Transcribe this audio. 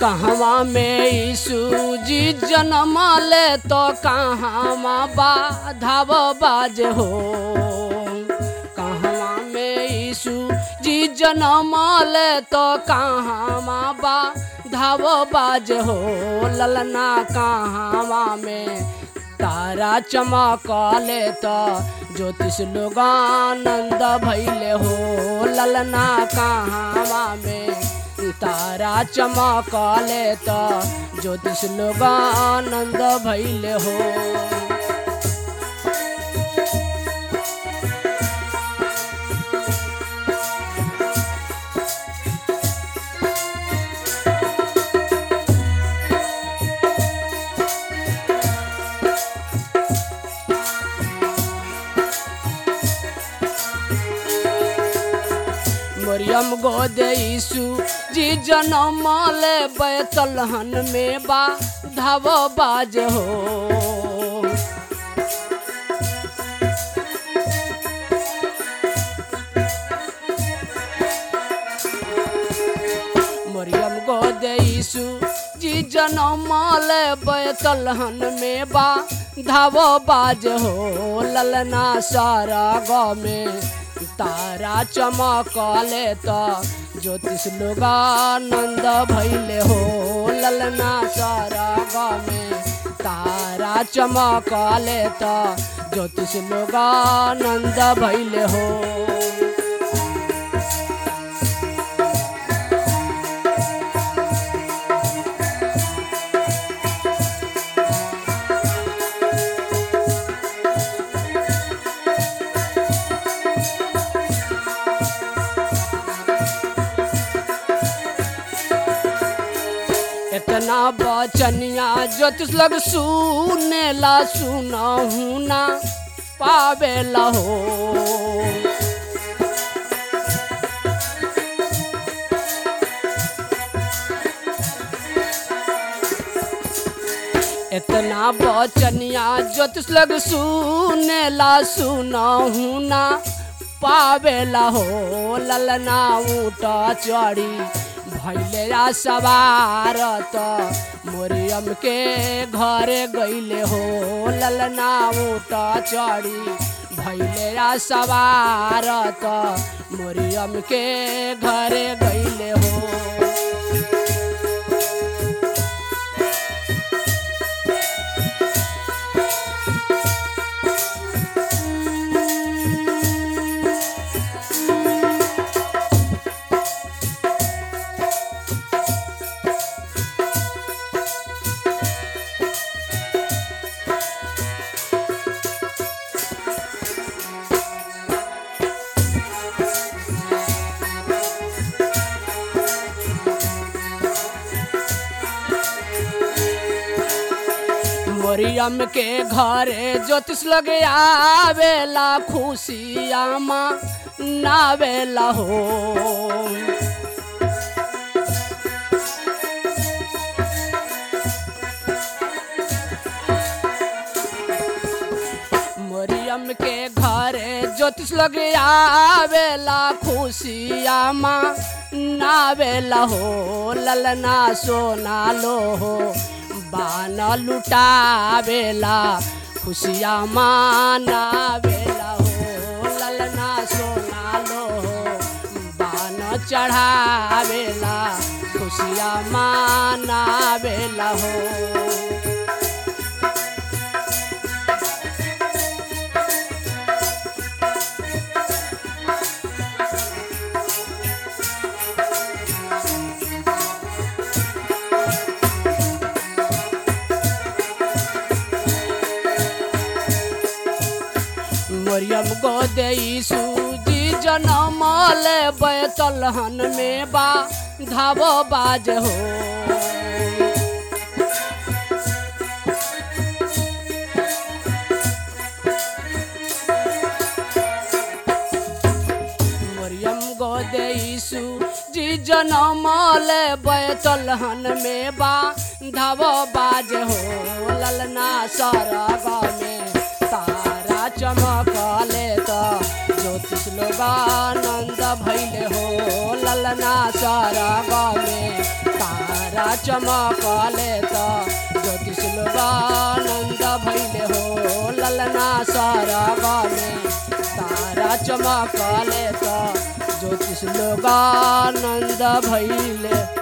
कहवा में यीशु जी जन्म ले तो कहवा बाधाव बाज हो कहवा में यीशु जी जन्म ले तो कहवा बाधाव बाज हो ललना कहवा में तारा चमकले तो ज्योतिष लोग आनंद भैले हो ललना कहवा में तारा चमकले तो ज्योतिष लोग आनंद भैले हो मरियम गोद यीशु जी जनम ले बैतलहन में बा धाव बाज हो मरियम गोद यीशु जी जनम ले बैतलहन में बा धाव बाज हो ललना सारा गाँव में तारा चमकले तो ज्योतिष लोग आनंद भैले हो ललना सारा गाँव में तारा चमकले तो ज्योतिष लोग आनंद भैले हो इतना बचनिया ज्योतिष लग सुने ला सुनहू ना पावेला हो इतना बचनिया ज्योतिष लग सुने ला सुनहू ना पावेला हो ललना ऊट चढ़ी भैले सवार तो मोरियम के घरे गईले हो ललना ऊट चढ़ी भैले सवार तो मोरियम के घरे गईले हो मरियम के घरे ज्योतिष लगे आवेला खुशिया माँ नावेला हो मरियम के घरे ज्योतिष लगे आवेला खुशिया माँ नावेला हो ललना सोना लो हो बान लुटावेला खुशिया मानावेला हो ललना सोना लो बान चढ़ावेला खुशिया मानावेला हो मरियम गोदे सूजी जनम ले बैतलहन में बा धावो बाज हो मरियम गोदे सूजी जनम ले बैतलहन में बा धावो बाज हो ललना सरग में तारा चमकले त ज्योतिष लोग आनंद भैले हो ललना सरग में तारा तारा चमकले त ज्योतिष लोगानंद भैले हो ललना सरग में तारा चमकले त ज्योतिष लोगानंद भैले